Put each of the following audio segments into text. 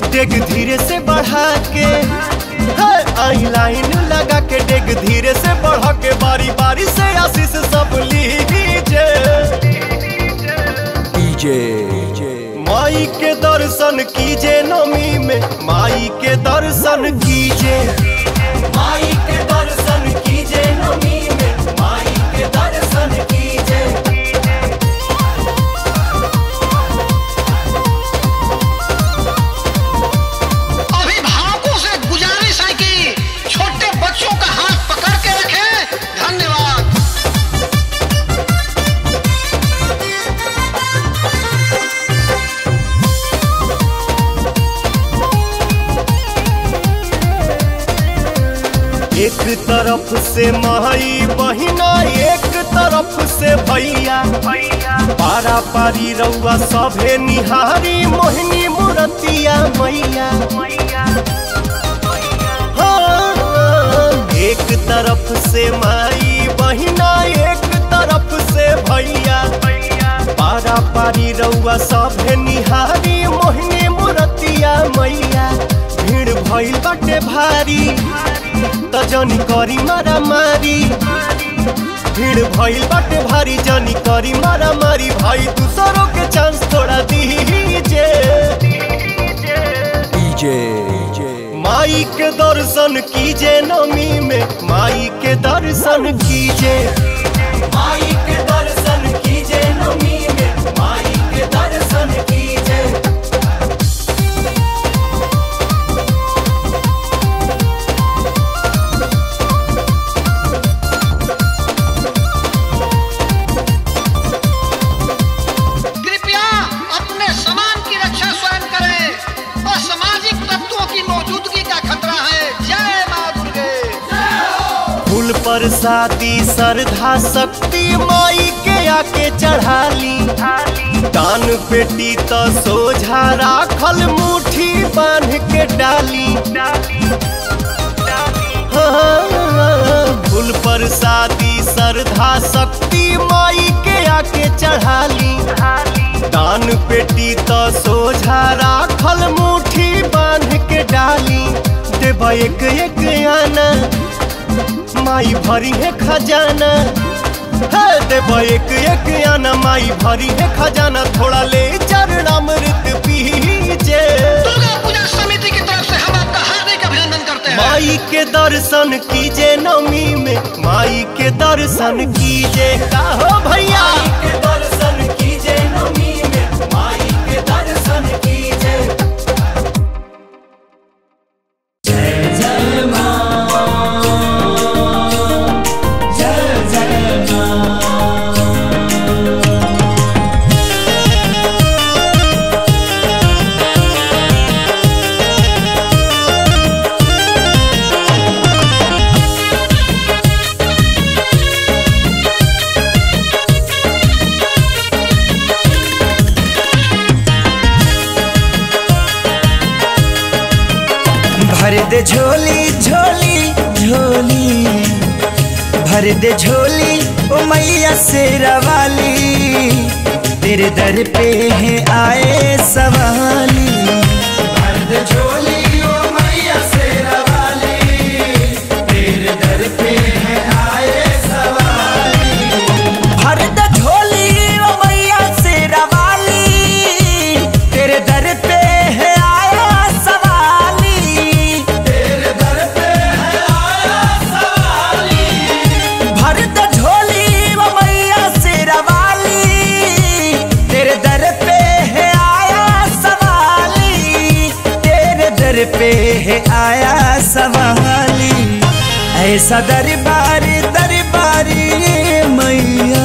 डेग धीरे से बढ़ा के आई लाइन लगा के डेग धीरे से बढ़ा के बारी बारी से आशीष सब लीजिए माई के दर्शन कीजे नमी में माई के दर्शन कीजे माई के दर्शन कीजे नमी में माई के दर्शन कीजे अभिभावकों से गुजारिश है कि छोटे बच्चों का हाथ पकड़ के रखें धन्यवाद एक तरफ से माई बहिना एक तरफ से भैया पारा पारी रउआ सभे निहारी मोहिनी मुरतिया मैया हाँ, एक तरफ से माई बहिना एक तरफ से भैया पारा पारी रउआ सभे निहारी मोहिनी मुरतिया मैया भीड़ भइल बाटे भारी त जनी करी मारा मारी भीड़ भइल बाटे भारी जनी करी मारा मारी भाई दूसरों के चांस थोड़ा दीजे माई के दर्शन कीजे नमी में माई के दर्शन कीजे माई के दर्शन कीजे नमी में माई के दर्शन कीजे कृपया अपने सामान की रक्षा स्वयं करें असामाजिक तत्वों की मौजूदगी का खतरा है जय माँ दुर्गे फूल पर शादी श्रद्धा शक्ति माई के आके चढ़ाली दान पेटी तो सोझा राखल मुट्ठी बांध के डाली हाँ, फूल पर शादी श्रद्धा शक्ति माई के आके चढ़ाली दान पेटी तो सोझा राखल मुट्ठी बांध के डाली देव एक एक आना माई भरी है खजाना है देव एक एक आना माई भरी है खजाना थोड़ा ले चरणामृत पीजे दुर्गा पूजा समिति की तरफ से हम आपका हार्दिक अभिनंदन करते हैं माई के दर्शन कीजे नमी में माई के दर्शन कीजे का हो भैया के दर्शन कीजे नमी में माई के दर्शन कीजे भर दे झोली झोली झोली भर दे झोली ओ मैया शेरा वाली तेरे दर पे है आए सवाली भर दे झोली ओ मैया शेरा वाली तेरे दर पे है आए सवाली भर दे झोली ओ मैया शेरा वाली तेरे दर पे है आया सवाली तेरे दर पे है आया सवाली भर दे झोली ओ मैया शेरा वाली तेरे दर पे है आया सवाली तेरे दर पे है आया सवाली ऐसा दरबार दरबारी मैया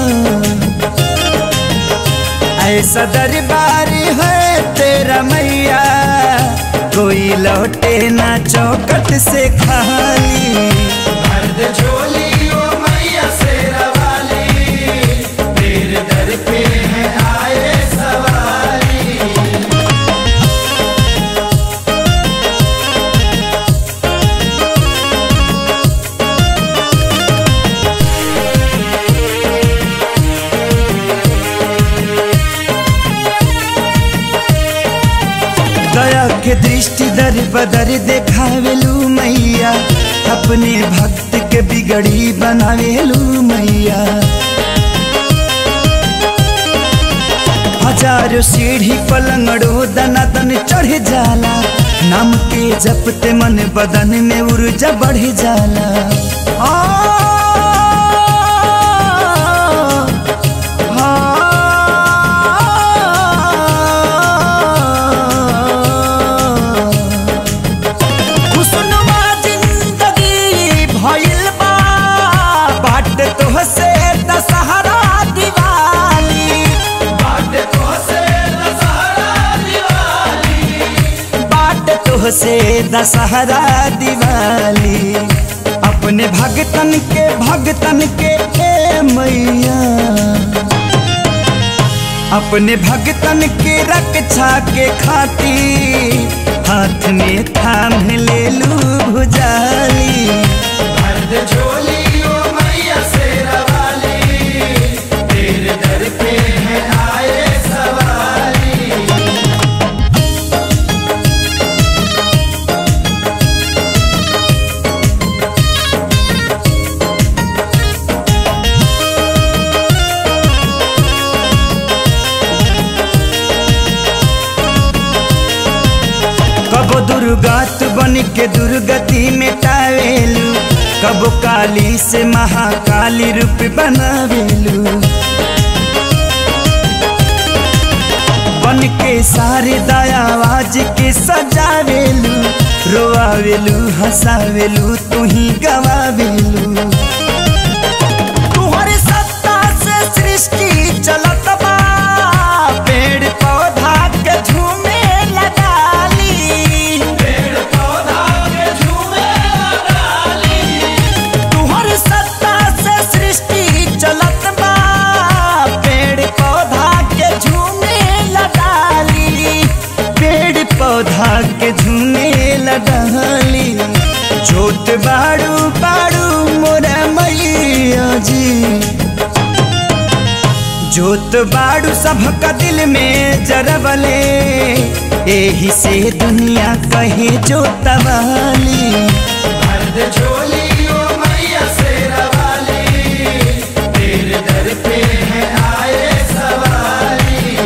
ऐसा दरबार है तेरा मैया कोई लौटे ना चौकट से खाली मर्द झोली ओ मैया शेरा वाली तेरे दर पे है आए सवारी दया के के दृष्टि दर बदर देखावेलू मैया अपने भक्त के बिगड़ी बनावेलू मैया हजारों सीढ़ी पलंगड़ो दना दन चढ़ जाला नाम के जपते मन बदन में ऊर्जा बढ़ जाला आ, आ, खुशनुमा जिंदगी भइल बा बाट तोहसे दशहरा दिवाली बाट तोहसे दशहरा दिवाली बाट तोहसे दशहरा दिवाली अपने भगतन के भगतन के ए मैया अपने भगतन के रक्षा के खातिर हाथ में थाम ले लू भुजाली झोली ओ मैया शेरा वाली तेरे दर पे है आए सवारी कबो दुर्गात बन के दुर्गति मिटावेलू कबो काली से महाकाली रूप बनावेलू बन के सारे दयावाज के सजावेलू रोआवेलू हंसावेलू तू ही गवावेलू तुहरे सत्ता से सृष्टि चलत बा पेड़ पौधा के झूमे लगाली पेड़ पौधा के झूमे लगाली तुहरे सत्ता से सृष्टि चलत बा पेड़ पौधा के झूमे लगाली पेड़ पौधा के झूमे लगाली जोत बाड़ू बाड़ू मोरा मैया जी जोत बाड़ू सबका दिल में जरबले एही से दुनिया कहे जोतवाली झोली ओ मैया शेरा वाली तेरे दर पे है आए सवाली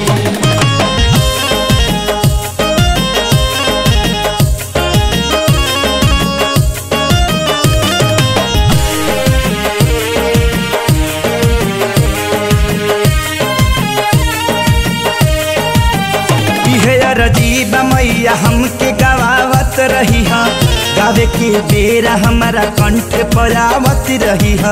इहे अरजीब मैया हमके गवावत रही हा गावे के बेरा हमारा कंठ पर आवत रही हा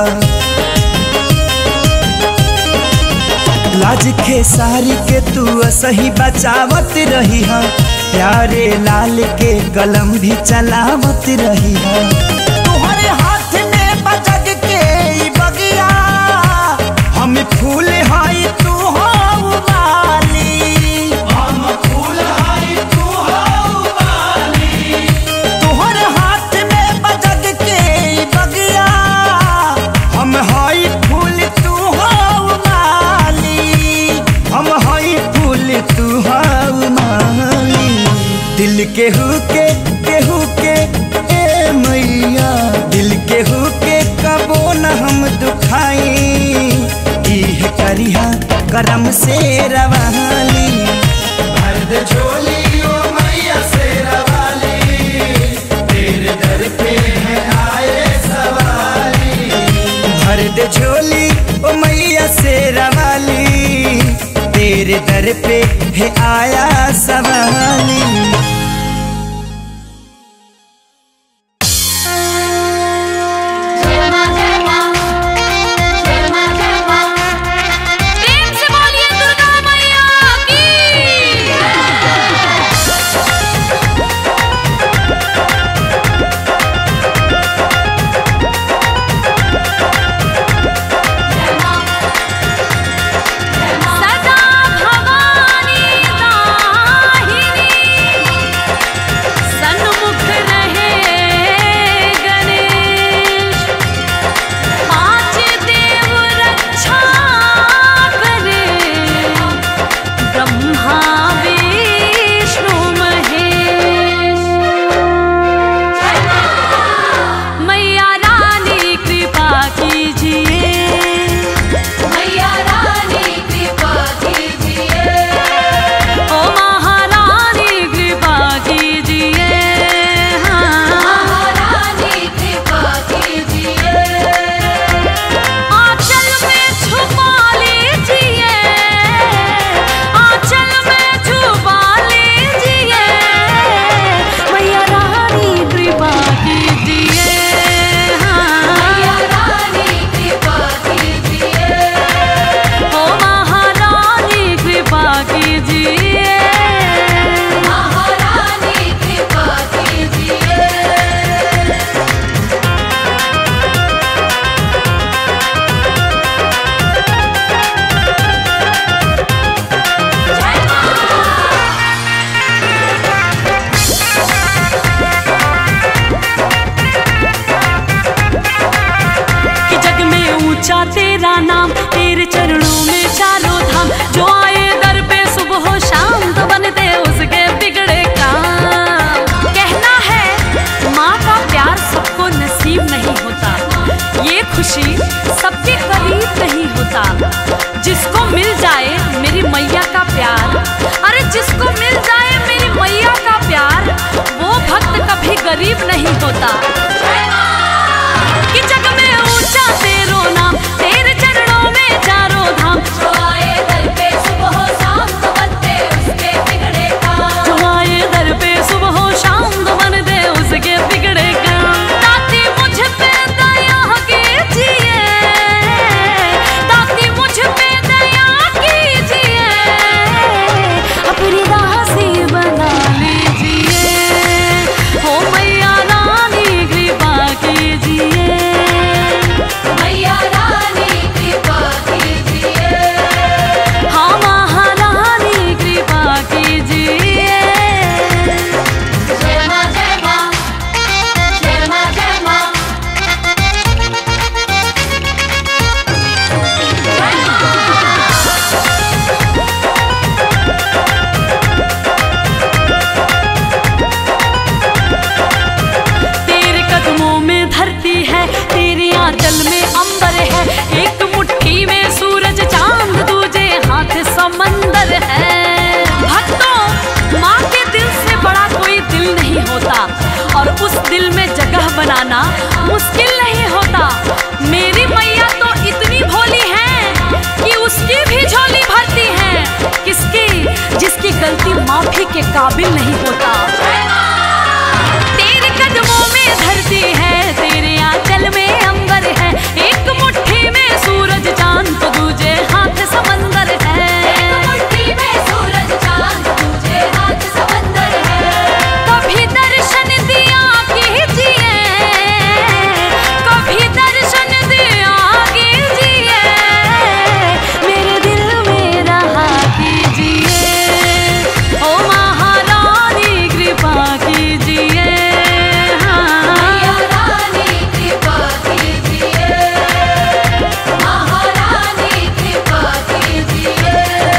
लाज के सारी के तू सही बचावत रही हा प्यारे लाल के कलम भी चलावत रही हा तुम्हारे हाथ में बजग के ई बगिया हम फूल हाई तू हो वाली हम फूल हाई तू हो वाली तोहर हाथ में बजग के ई बगिया हम हाई फूल तू हो माली हम हाई फूल तू हो माली दिल के हुके केहू के ए मैया दिल के हुके कबो न हम दुखाई इह करिहा करम से रवाली भरद झोली ओ मैया से रवाली तेरे दर पे है आए सवाली भर दे झोली ओ मैया से रवाली तेरे दर पे है आया सवाली जय मां जय मां जय मां जय मां प्रेम से बोलिए दुर्गा मैया की काबिल नहीं होता तेरे कदमों में धरती है तेरे आंचल में अंबर है एक मुट्ठी में सूरज चांद तो दूजे हाथ समंदर है मुट्ठी में सूरज चांद दूजे हाथ समंदर है कभी दर्शन दिया कीजिए कभी दर्शन दिया कीजिए मेरे दिल में रहा कीजिए ओ महारानी कृपा कीजिए महारानी कृपा कीजिए महारानी कृपा कीजिए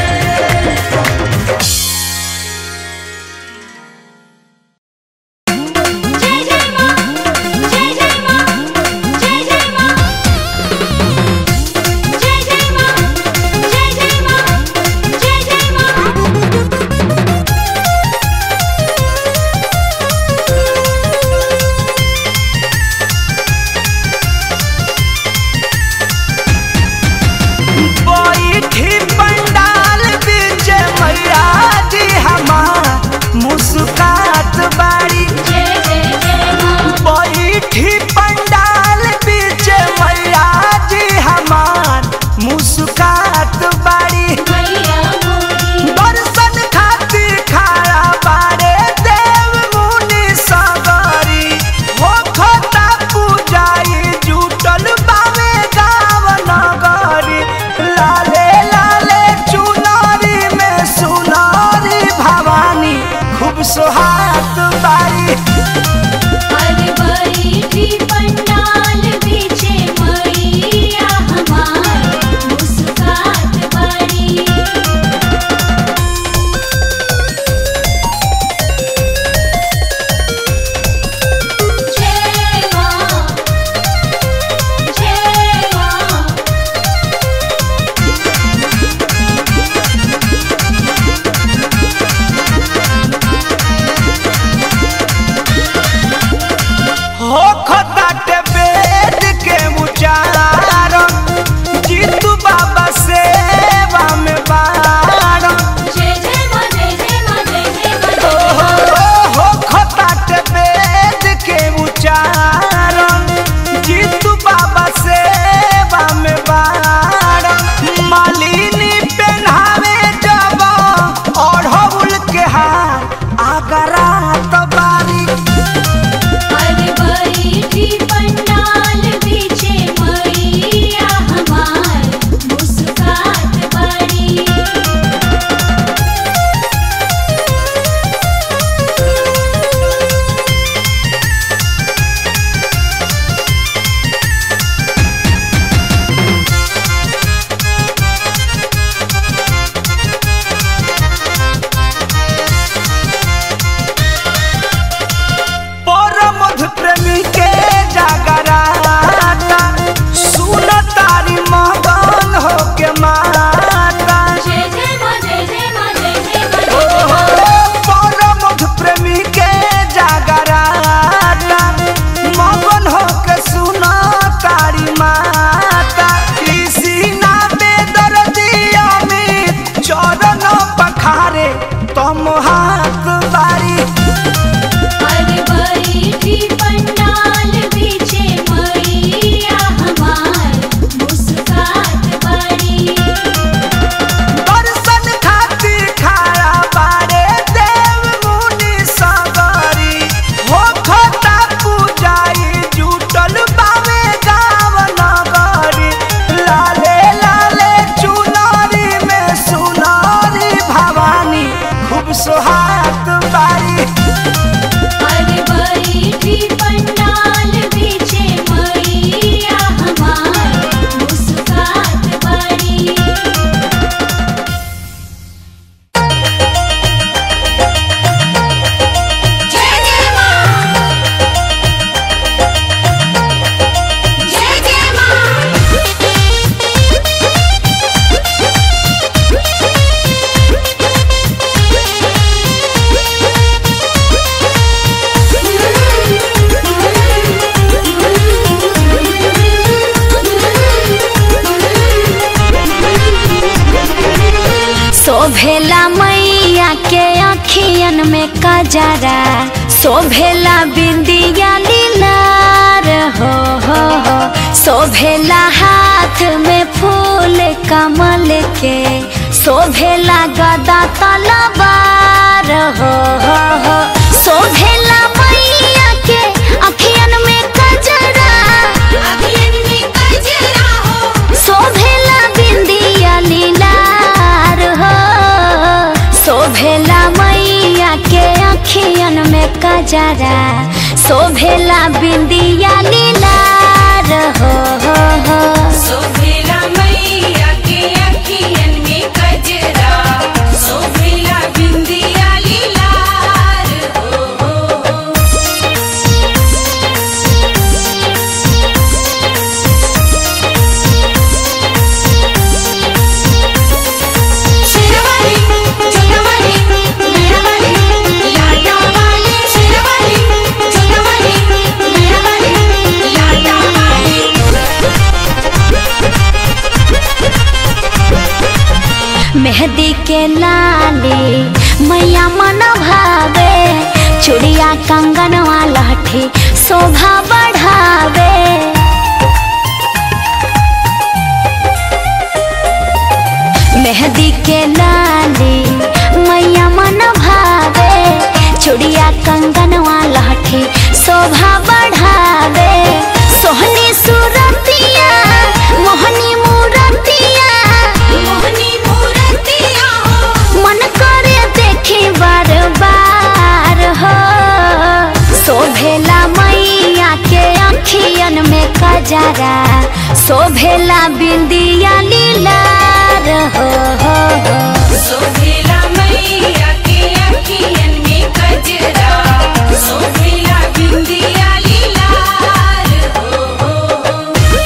जय जय मां जय जय मां जय जय मां जय जय मां जय जय मां जय जय मां बैठी पंडाल बीच मैया जी हमार मुस्कात बाड़ी जय जय जय मां बैठी पंडाल बीच मैया जी हमार मुस्कात बाड़ी मैया मोरी दर्शन खातिर खड़ा बारे देव मुनि सगरी हो खता पूजाई जुटल बावे गाव नगरी लाले लाले चुनारी में सुनारी भवानी खूब सोहात बारी अरे बैठी पंडाल पीछे मैया हमार मुस्कात बड़ी जय मां जय मां हो खताटे बेद के उचारण जीतू बाबा सेवा में बारण जय जय मां जय जय मां जय जय मां ओ हो हो खताटे बेद के उचारण जीतू बाबा सेवा में बारण मालिनी पहनावे जब ओढ़ौल के हार आगरा तो बारी अरे बैठी पंडाल पीछे मैया हमार मुस्कात बड़ी परमध प्रेमी के जागराता सुन तारी मगन हो के माता जय जय मां जय जय मां जय जय ओ मां हो परमध प्रेमी के जागराता मगन हो के सुन तारी माता कृष्णा बेदर्दी अमित चरण पखारे तुम हाथ बारी अरे बैठी पंडाल पीछे मैया हमार मुस्कात बड़ी दर्शन खातिर खड़ा बारे देव मुनि सगरी हो खता पूजाई जुटल बावे गाव नगरी लाले लाले चुनारी में सुनारी भवानी खूब सोहात बारी अरे बैठी पंडाल पीछे मैया हमार मुस्कात बड़ी जय जय मां जय जय मां शोभेला मैया के अखियन में कजरा शोभेला बिंदिया लीलार हो हो हो शोभेला हाथ में फूल कमल के शोभेला गदा तलवार हो हो हो शोभेला मैया के अखियन में कजरा शोभेला बिंदिया लीलार हो शोभेला मैया के अखियन में कजरा शोभेला बिंदिया लीलार हो हो हो सोभेला मैया के अखियन में कजरा सोभेला बिंदिया लीलार हो हो हो शेरवाली चुनवाली मेरावाली लाटावाली शेरवाली चुनवाली मेरावाली लाटावाली मेहंदी के लाली मैया मन भावे चूड़िया कंगन लहठी शोभा बढ़ावे मेहंदी के लाली मैया मन भावे चूड़िया कंगन लहठी शोभा बढ़ावे सोहनी सूरतिया मोहनी मूरतिया मोहनी मूरतिया हो मन करे देखी बार बार हो शोभेला मैया के अखियन में कजरा शोभेला बिंदिया लीलार हो हो हो सोभेला मैया के अखियन में कजरा सोभेला बिंदिया लीलार हो हो हो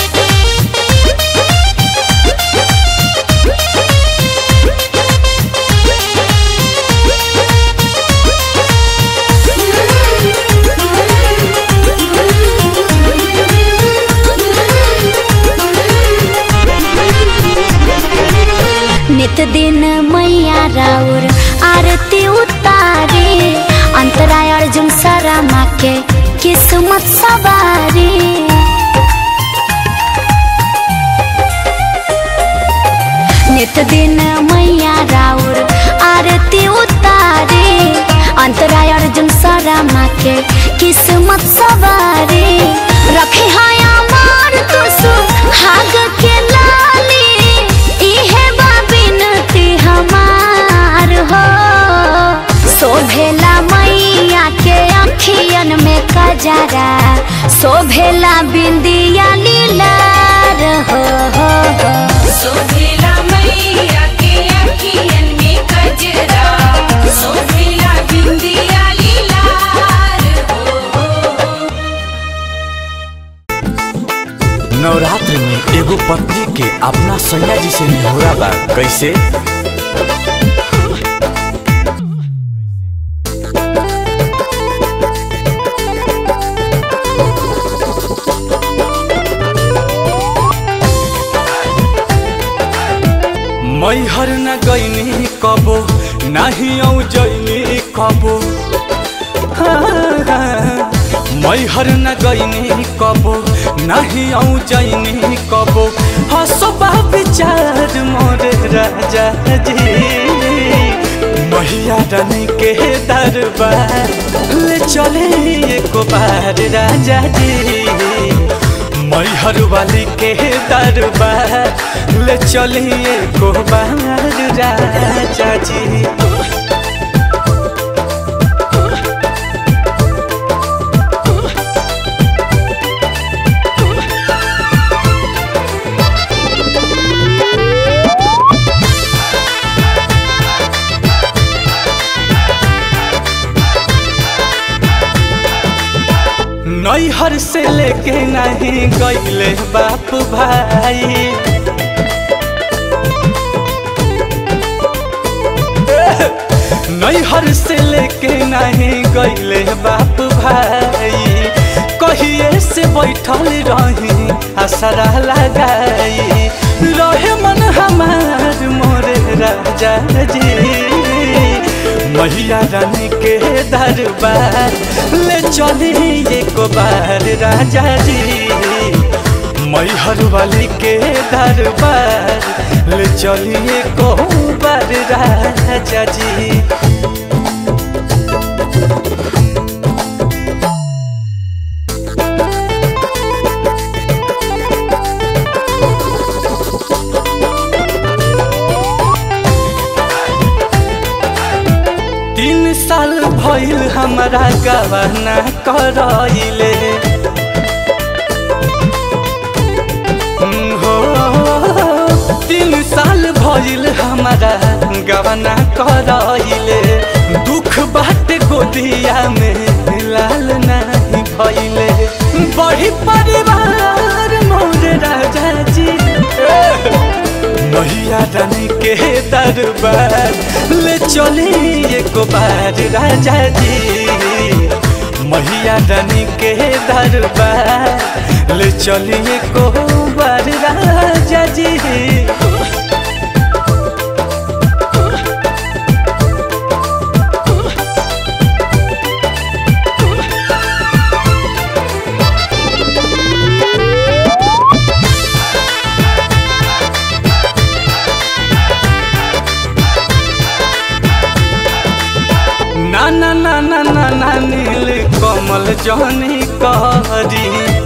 नित दिन मैया राउर आरती उतारे अंतराय अर्जुन सरमा के किस्मत सवारी नित दिन मैया राउर आरती उतारे अंतराय अर्जुन सरमा के किस्मत सवारी रखे हाया मार तुसु हाग के लाली इहे बा बिनती हमार हो शोभेला मैया के अखियन में कजरा शोभेला बिंदिया लीलार हो हो हो सोभेला मैया के अखियन में कजरा सोभेला बिंदिया लीलार हो हो हो नवरात्र में एगो पत्नी के अपना सैया जी से निहोरा बा कैसे मैहर न गईनी कबो नाही औ जईनी कबो मैहर न गईनी कबो नाही औ जईनी कबो हसबा विचार मोरे राजा जी मैया रानी के दरबार ले चले एको बार राजा जी मैहर वाली के दरबार ले चलिए को बार राजा जी नैहर से लेके नहीं गईले बाप भाई नैहर से लेके नहीं गईले बाप भाई कहिए से बैठल रही असरा लगाई रहे मन हमार मोरे राजा जी मैया रानी के दरबार ले चली एक बार राजा जी मैहर वाली के दरबार ले चली एक बार राजा जी तीन साल भइल हमारा गवाना करइले हो तीन साल भइल हमारा गवाना करइले दुख बाट गोदिया में लाल नहीं भइले बड़ी परिवार मोर राजा जी मैया रानी के दरबार ले चली एक बार राजा जी मैया रानी के दरबार ले चली एक बार राजा जी ना ना ना ना ना ना नील कमल जनी करी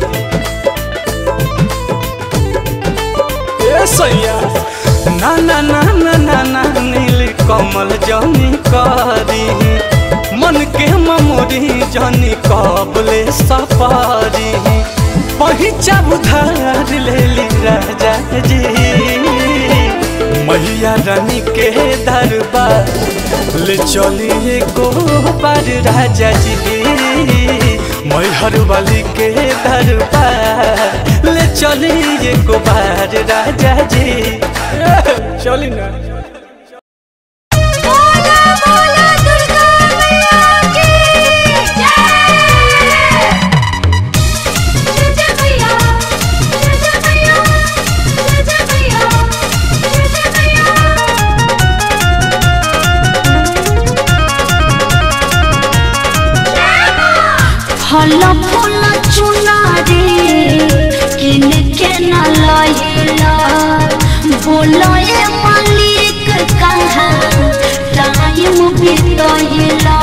ए सैया ना ना ना ना ना ना नील कमल जनी करी मन के ममोरी जनी कबले सफारी पहिचा उधार ले ली राजा जी मैया रानी के दरबार ले चलिए को बार राजा जी मैहर वाली के दरबार ले चलिए को बार राजा जी चली ना बोला बोला दुर्गा मैया की जय जय जय मैया जय जय मैया जय जय मैया जय जय मैया फल फूल चुनारी किन के न लहिला बोलो ए मालिक कहाँ टाइम बीतहिला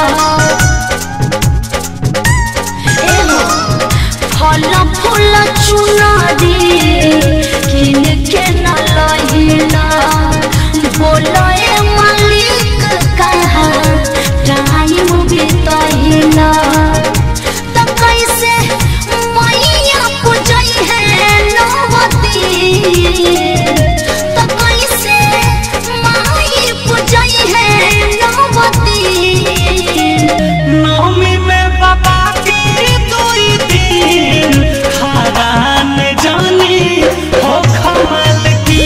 एहो फल फूल चुनारी किन के न लहिला बोलो ए मालिक कहाँ टाइम बीतहिला त कैसे मैया पूजई है नवती त कैसे माई पूजई है नवती नवमी में बाबा की दुई दिन हरान जानी हो कमल की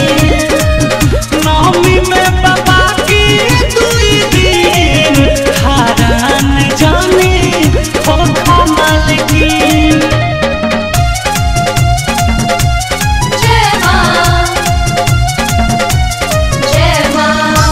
नवमी में बाबा की दुई दिन हरान जानी हो कमल की जय मां जय मां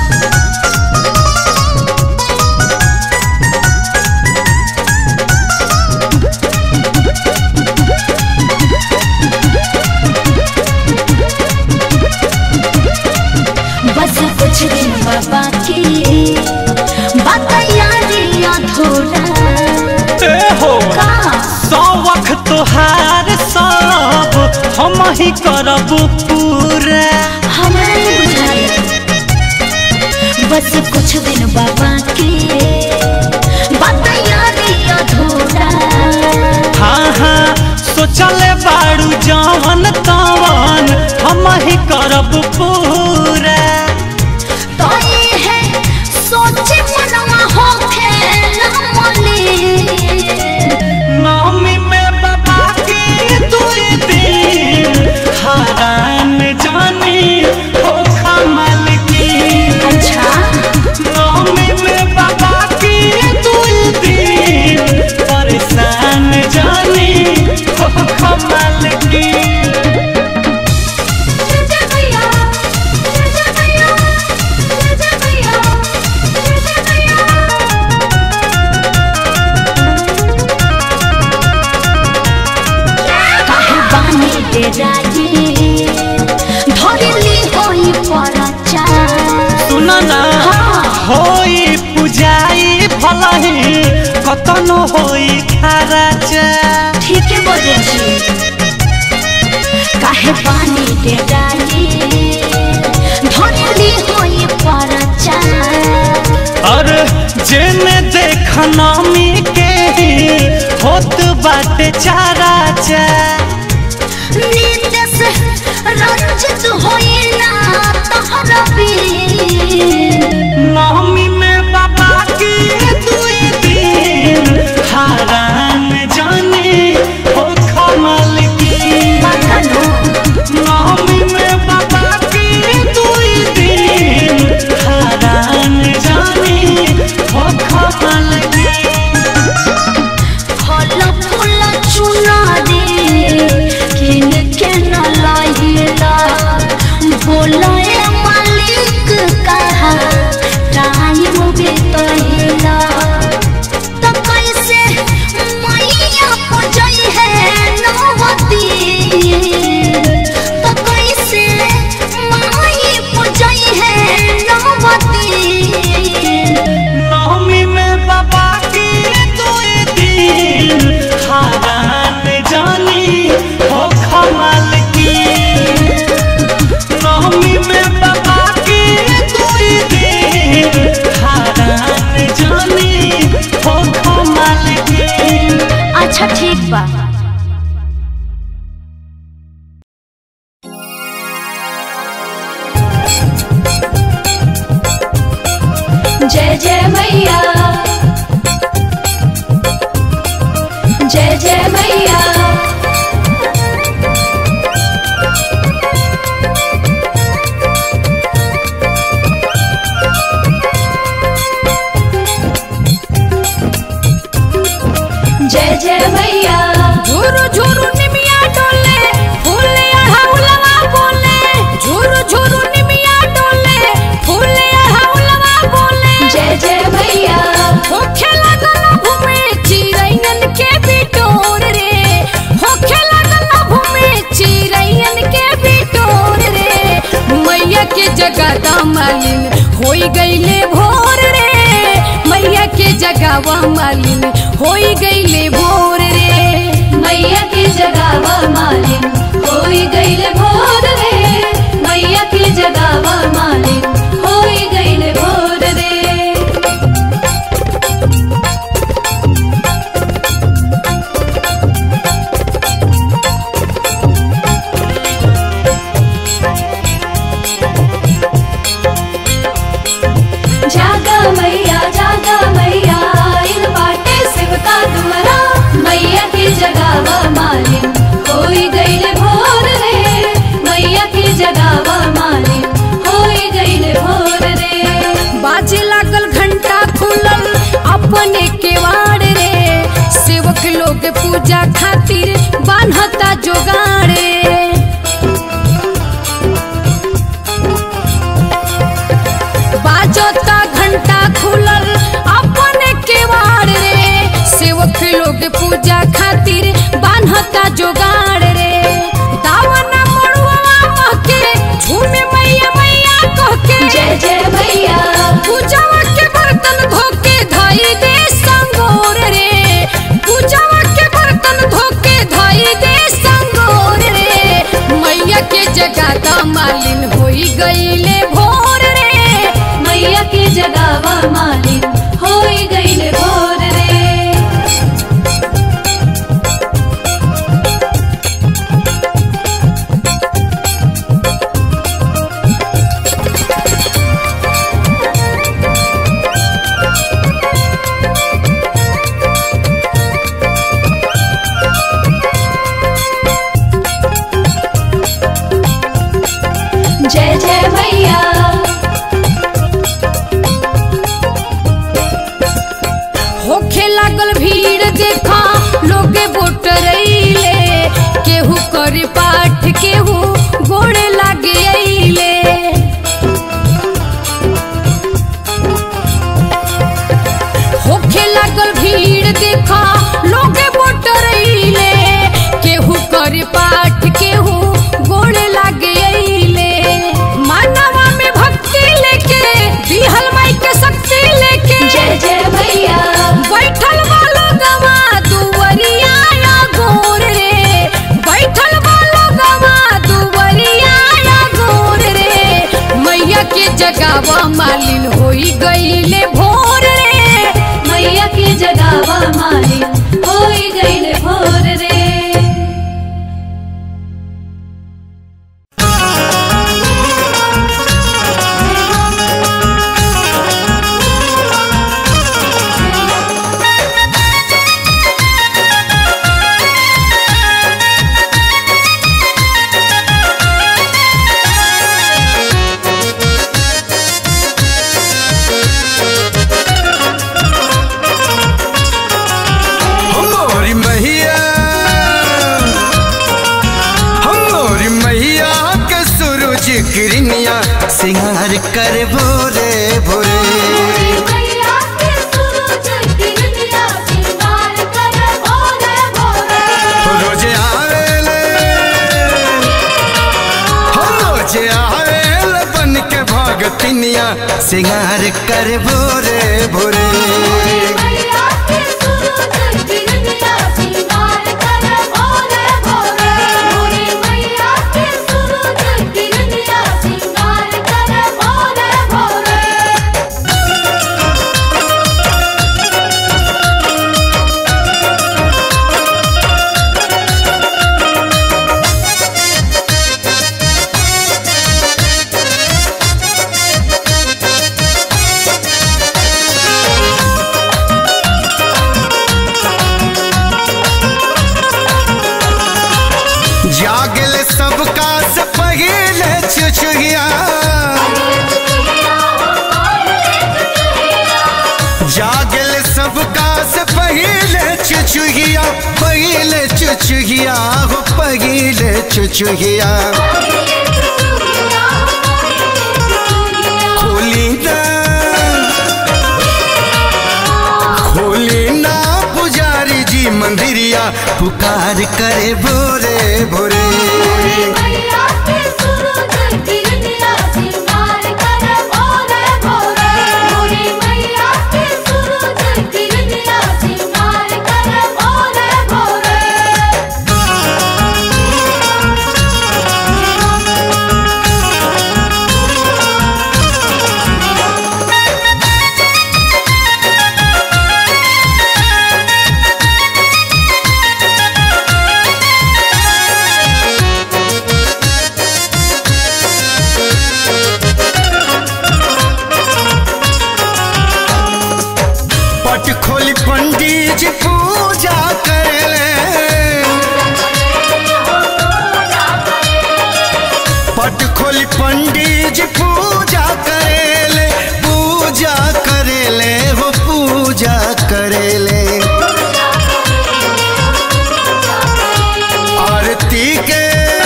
बस कुछ दिन बाबा की बताया दिया थोड़ा ए हो का सौख तोहार सब हम ही करब पूरा हमरा नहीं बुझाया बस कुछ दिन बाबा के बताया दिया थोड़ा हाँ हाँ सोचले बाड़ू जवन तवन हम ही करब पूरा तो ये है सोचे मनवा होखे ना मने नवमी में बाबा की दुई दिन हरान जानी हो कमल की अच्छा नवमी में बाबा की दुई दिन परेशान जानी हो कमल की जय जय मैया कतनो होई खराचा ठीक है बोले छी काहे पानी दे डाली धोली होई परचा और जेने देख नामी के होत बाटे चाराचा नींद से रंजित होई ना तहरा बीन नामी में बाबा की दुई दिन हारान जाने हो कमल की नामी में बाबा की दुई दिन हारान जाने हो कमल की फल फूल चुना दे किन के न लाइला बोलाए मालिक कहा टाइम बीतैला तो कैसे मैया पूजई है नवती तो कैसे माई पूजई है नवती नवमी में बाबा की दुई दिन हारान जानी हो कमल की नवमी में बाबा की दुई दिन हारान जानी हो कमल की अच्छा ठीक बा जय जय मैया जय जय मैया जय जय मैया झुरु झुरु निमिया डोले फूले अड़हुलवा बोले झुरु झुरु निमिया डोले फूले अड़हुलवा बोले जय जय मैया होखे लागल भूमि चिरैयन के बिटोर रे होखे लागल भूमि चिरैयन के बिटोर रे मैया के जगह मालिन होई गईले भोर रे मैया के जगावा मालिन होई गईले भोर रे मैया के जगावा मालिन होई गईले भोर रे मैया के जगावा मालिन होई गईले भोर रे जागा मैया जागा मैया इन बाटे शिवका तुम्हारा मैया की जगावा मालिन होई गईले भोर रे मैया की जगावा मालिन होई गईले भोर रे बाजे लागल घंटा खुलल अपने केवाड़ रे सेवक लोग पूजा खातिर बान्हता जोगाड़े बाजता घंटा खुलल अपने केवाड़ रे सेवक लोग पूजा खातिर बान्हता जोगाड़ रे दावना मड़ुआ महके झूमे मैया मैया कह के जय जय मैया पूजावा के बर्तन धोके धाई दे संगोर रे पूजावा के बर्तन धोके धाई दे संगोर रे मैया के जगह मालिन होई गईले भोर रे मैया के जगावा मालिन होई गईले भोर रे जय जय मैया होखे लागल भीड़ देखा लोगे बोट रईले केहू कर पाठ केहू गोड़े लागे अइले होखे लागल भीड़ देखा लोगे बोट रईले केहू कर पाठ केहू गोड़े लागे अइले मानवा में भक्ति लेके दिहल माई के शक्ति लेके जय जय मैया बैठल बा कर भोरे भोरे मैया के सूरज किरनिया सिंगार कर भोरे भोरे रोजे आवेले हो रोजे आवेले बन के भगतिनिया सिंगार कर भोरे भोरे मैया के सूरज किरनिया सिंगार कर भोरे भोरे भोरे मैया के सूरज किरनिया सिंगार कर भोरे भोरे जागल सबका से पहिले चुचुहिया जागल सबका से पहिले चुचुहिया पहिले चुचुहिया हो पहिले चुचुहिया खोली ना खोली ना पुजारी जी मंदिरिया पुकार करे भोरे भोरे मैया के सूरज किरनिया सिंगार कर भोरे भोरे भोरे मैया के सूरज किरनिया सिंगार कर भोरे भोरे पट खोली पंडित जी पूजा करे पट खोली पंडित जी पूजा करेले पूजा करेले हो पूजा करेले आरती के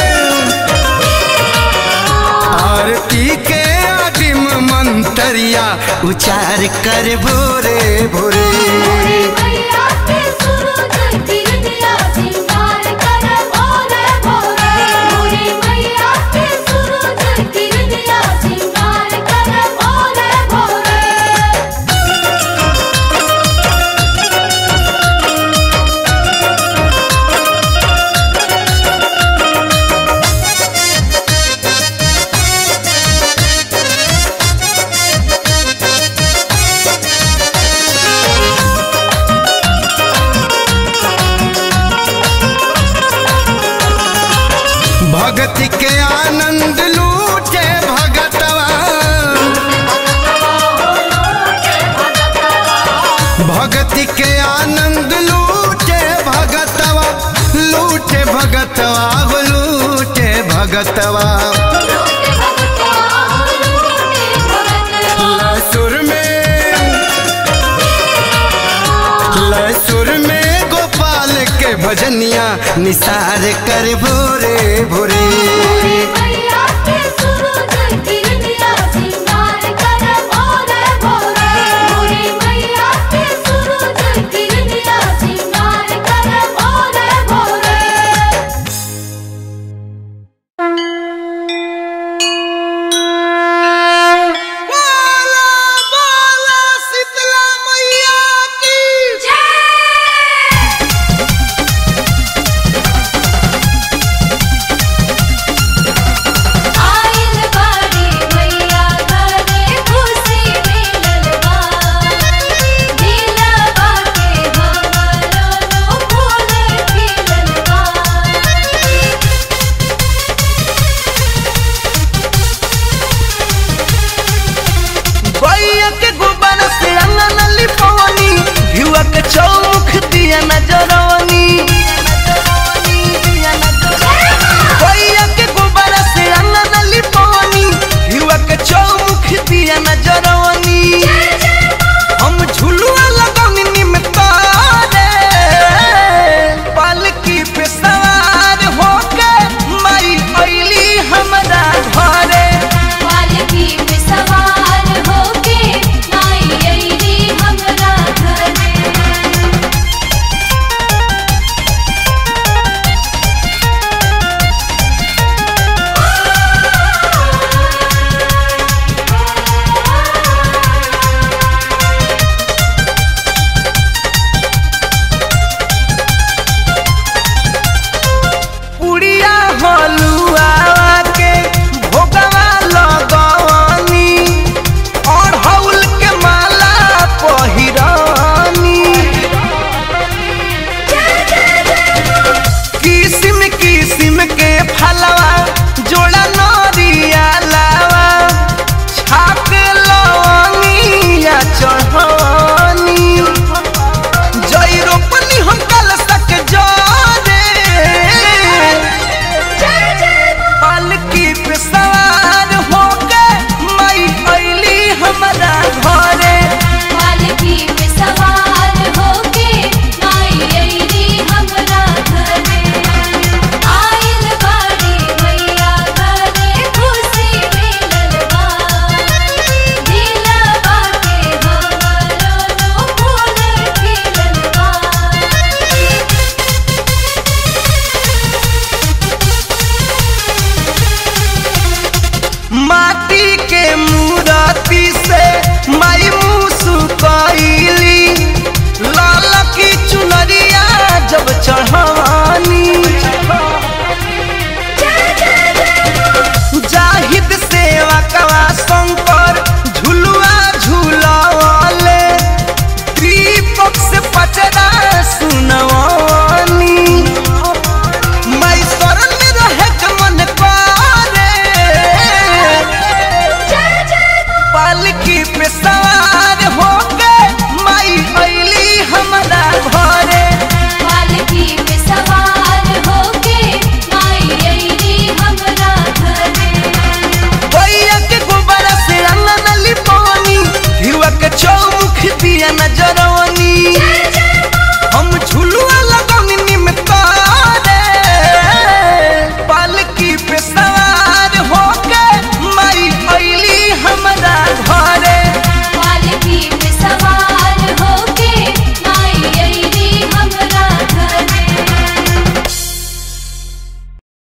आरती के आदिम मंतरिया उचार कर भोरे भोरे मैया के सूरज किरनिया सिंगार कर भोरे भोरे भोरे मैया के सूरज किरनिया सिंगार कर भोरे भोरे भक्ति के आनंद लूटे भगतवा भक्ति के आनंद लूटे भगतवा लूटे भगतवा हो लूटे भगतवा लसुर में लसुर में गोपाल के भजनिया निसार कर भोरे भोरे मैया